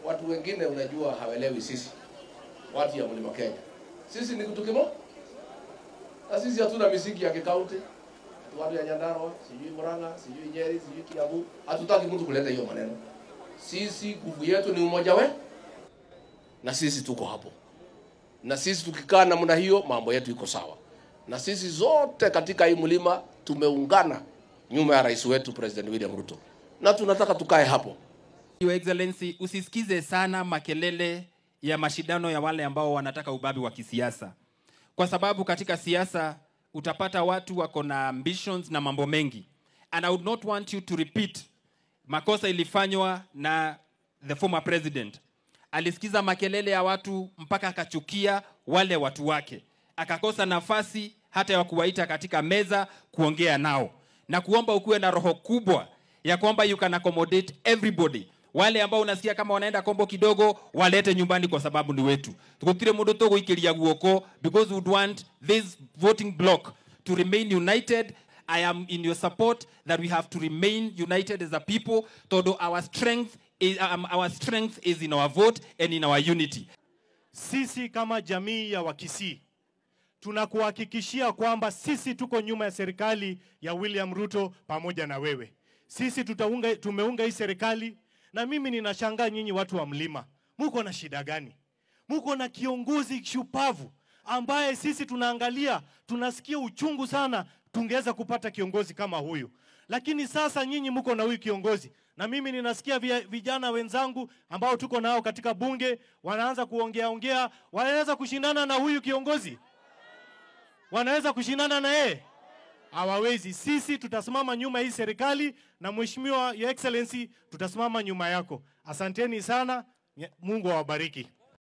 watu wengine unajua hawaelewi sisi watu ya mlima Kenya. Sisi ni kitu kimoja, na sisi hatuna misingi ya kikaunti. Watu ya Nyandarua, sijui Murang'a, sijui Nyeri, sijui Kiambu, hatutaki mtu kuleta hiyo maneno. Sisi nguvu yetu ni umoja we, na sisi tuko hapo, na sisi tukikaa namna hiyo, mambo yetu iko sawa, na sisi zote katika hii mlima tumeungana nyuma ya rais wetu President William Ruto, na tunataka tukae hapo. Your Excellency, usisikize sana makelele ya mashindano ya wale ambao wanataka ubabi wa kisiasa, kwa sababu katika siasa utapata watu wako na ambitions na mambo mengi, and I would not want you to repeat makosa ilifanywa na the former president. Alisikiza makelele ya watu mpaka akachukia wale watu wake, akakosa nafasi hata ya kuwaita katika meza kuongea nao, na kuomba ukuwe na roho kubwa ya kwamba you can accommodate everybody wale ambao unasikia kama wanaenda kombo kidogo walete nyumbani kwa sababu ni wetu tukutire mundu tuguikiria guoko because we would want this voting block to remain united i am in your support that we have to remain united as a people todo our strength is, um, our strength is in our vote and in our unity Sisi kama jamii ya Wakisii tunakuhakikishia kwamba sisi tuko nyuma ya serikali ya William Ruto pamoja na wewe. Sisi tutaunga, tumeunga hii serikali, na mimi ninashangaa nyinyi watu wa mlima, muko na shida gani? Muko na kiongozi shupavu ambaye sisi tunaangalia, tunasikia uchungu sana, tungeweza kupata kiongozi kama huyu, lakini sasa nyinyi muko na huyu kiongozi na mimi ninasikia via- vijana wenzangu ambao tuko nao katika bunge wanaanza kuongea ongea, wanaweza kushindana na huyu kiongozi, wanaweza kushindana na yeye? Hawawezi. Sisi tutasimama nyuma ya hii serikali, na mheshimiwa your excellency, tutasimama nyuma yako. Asanteni sana, Mungu awabariki.